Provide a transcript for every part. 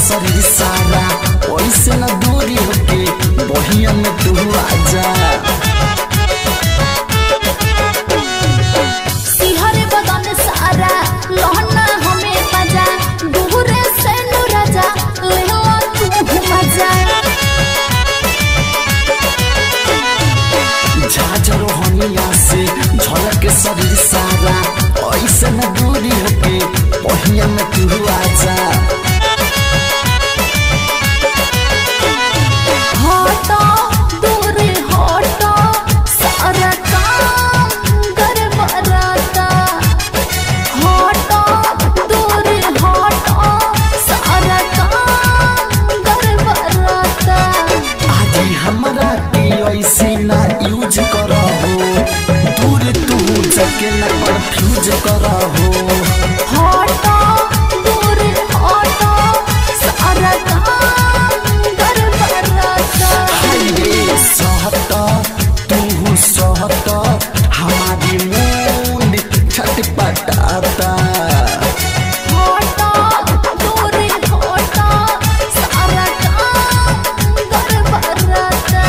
शरीर सारा ओइसे न दूरी होके बहिया में तू आजा सिहरे बदन सारा लहना हमें बजा दूरे से नु राजा लेला तू मजा झाझर हनिया से झलक शरीर सारा ऐसे न दूरी होके बहिया में तू आजा हटो दूरे हटो सारा काम कर बराता हटो दूरे हटो सारा काम कर बराता आदि हमरा के ऐसे ना यूज करहो दूर तू जके न कंफ्यूज करहो हटो दूरे हटो सारा काम कर बराता हाईवे सहत तू सहत हमारी मूड छटपटाता हटो दूरे हटो सारा काम कर बराता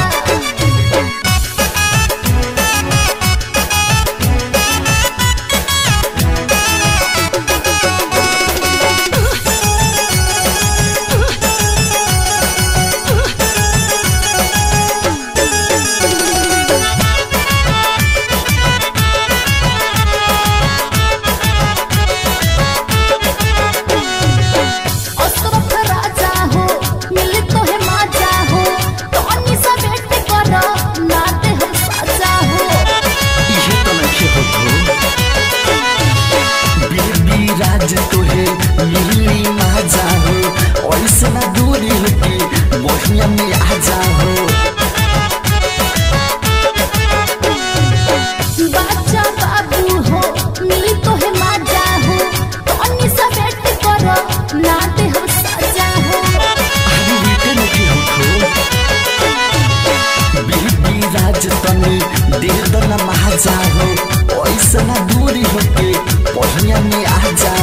अशरफ राजा हो मिले तो है माजा हो टॉनी सा वेट करो नाते हम साजा हो इहे तो नखे होतो बेबी राज तोहे मिली मजा हो ऐसे ना दूरी होके बहिया में आ जाओ बाचा बाबू हो मिले तो है माजा हो टॉनी सा वेट करो नाते हम साजा हो अरे बेटे नखे होतो बेबी राज तनी दे दो ना मजा हो ऐसे ना दूरी होके बहिया में आ जा